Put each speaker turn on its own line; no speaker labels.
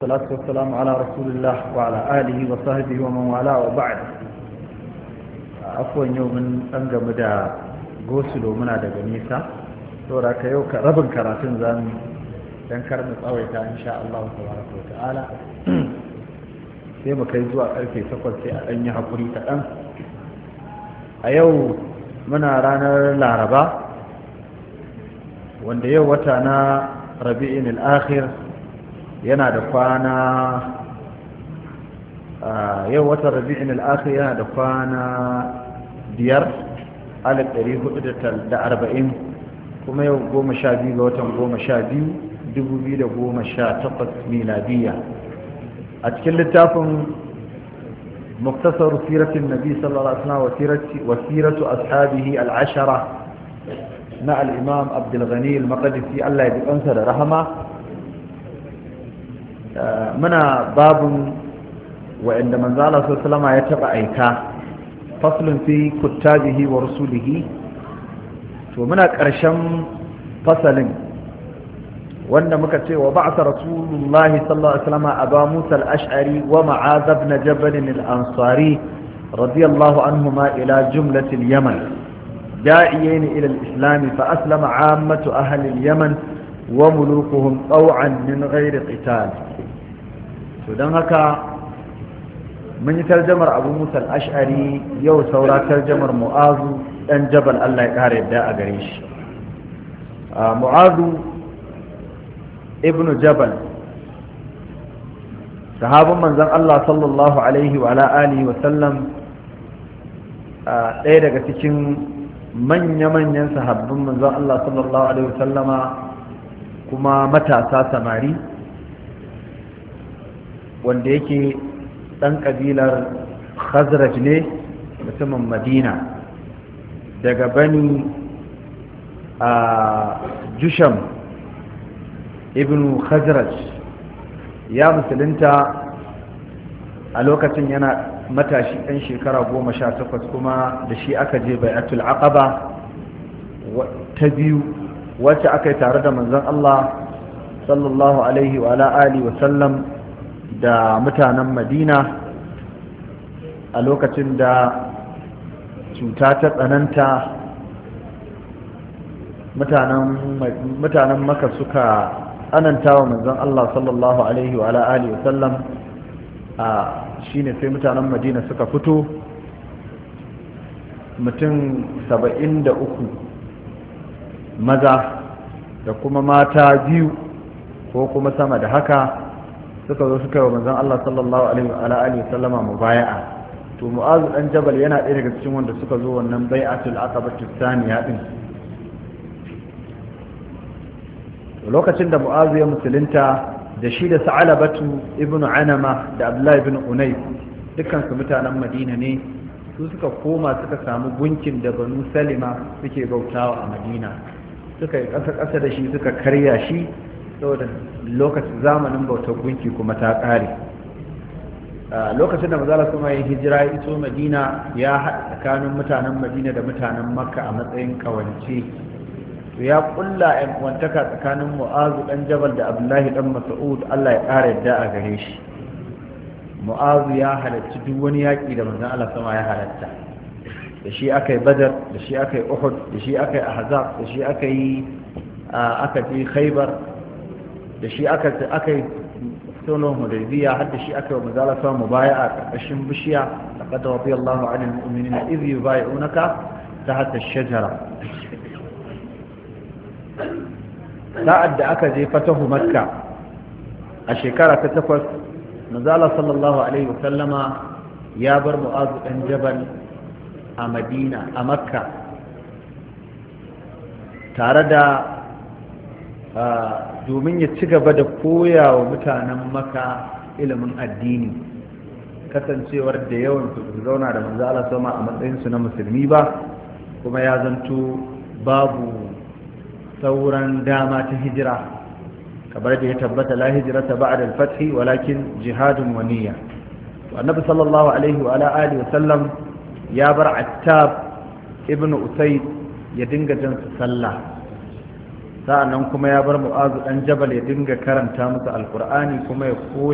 والصلاة والسلام على رسول الله وعلى آله وصحبه ومن والاه وبعد عفوا يوم أنجم دا غسل منا daga nisa saboda ka yau rabin karatun zamu dan kar mu tsawaita insha Allah tabaraka wa ta'ala sai mu kai zuwa karfe 8 sai a dan yi hakuri kaɗan a yau muna ranar laraba wanda yau wata na rabi'in al-akhir yana da kwana yau watan rabi'in al'akhir yana da kwana biyar alif ɗari hudu da arba'in kuma yau goma sha biyu ga watan goma sha biyu dubu biyu da goma sha takwas miladiya a cikin littafin muktasar siratin nabi sallallahu alaihi wasallam wa siratu ashabihi al'ashara na al'imam abdulghani al-maqdisi Allah ya ji kansa da rahama muna babun wa'inda manzala sallama ya taba aika faslun fi kuttabihi wa rusulihi to muna ƙarshen fasalin wanda muka ce wa ba'sa rasulullahi sallallahu alaihi wasallam aba musa al-ash'ari wa ma'az ibn jabal al-ansari radiyallahu anhuma ila jumlati al-yaman da'iyain ila al-islam fa aslama 'ammatu ahli al-yaman wa mulukuhum taw'an min ghairi qital to don haka mun yi tarjamar abu musa ash'ari yau saura tarjamar mu'azu dan jabal allah ya kare yadda a gare shi mu'azu ibn jabal sahabin manzon allah sallallahu alaihi wa alihi wa sallam ɗaya daga cikin manya-manyan sahabbin manzon allah sallallahu alaihi wa sallama kuma matasa samari wanda yake ɗan ƙabilar khazraj ne mutumin madina daga bani a jusham ibn khazraj ya musulunta a lokacin yana matashi ɗan shekara goma sha takwas kuma da shi aka je bai'atul aqaba ta biyu wacce aka yi tare da manzon Allah sallallahu alaihi wa alihi wa sallam da mutanen madina a lokacin da cuta ta tsananta mutanen maka suka tsananta wa manzon Allah sallallahu alaihi wa alihi wa sallam a shine sai mutanen madina suka fito mutum saba'in da uku maza da kuma mata biyu ko kuma sama da haka suka zo suka yi wa manzon Allah sallallahu alaihi wa alihi sallama mubaya'a to mu'azu dan jabal yana ɗaya daga cikin wanda suka zo wannan bai'atul aqabatu thaniya din lokacin da mu'azu ya musulunta da shi da sa'alabatu ibnu anama da abdullahi ibn unayf dukkan su mutanen madina ne su suka koma suka samu gunkin da banu salima suke bautawa a madina suka yi ƙasa-ƙasa da shi suka karya shi saboda lokacin zamanin bautar gunki kuma ta ƙare lokacin da mazala kuma ya hijira ya iso madina ya haɗa tsakanin mutanen madina da mutanen makka a matsayin ƙawance ya ƙulla yan wantaka tsakanin mu'azu ɗan jabal da abdullahi ɗan mas'ud allah ya ƙara yadda a gare shi mu'azu ya halarci duk wani yaƙi da manzon allah sama ya halatta da shi aka yi badar da shi aka yi uhud da shi aka yi ahzab da shi aka yi aka je khaybar da shi aka aka yi sunan hudaybiya har da shi aka yi mazala sa mubaya a ƙarƙashin bishiya laqad radiyallahu 'anil mu'minina idh yubay'unaka tahta ash-shajara sa'ad da aka je fatahu makka a shekara ta takwas mazala sallallahu alaihi wa sallama ya bar mu'azu dan jabal a madina a makka tare da domin ya ci gaba da koya wa mutanen maka ilimin addini kasancewar da yawan su zauna da manzo Allah sama a matsayinsu na musulmi ba kuma ya zanto babu sauran dama ta hijira kamar da ya tabbata la hijrata ba'da al-fath walakin jihadun wa niyya to annabi sallallahu alaihi wa ala alihi wa sallam ya bar attab ibnu usayd ya dinga jan sallah sa'annan kuma ya bar mu'azu dan jabal ya dinga karanta musu alqur'ani kuma ya koya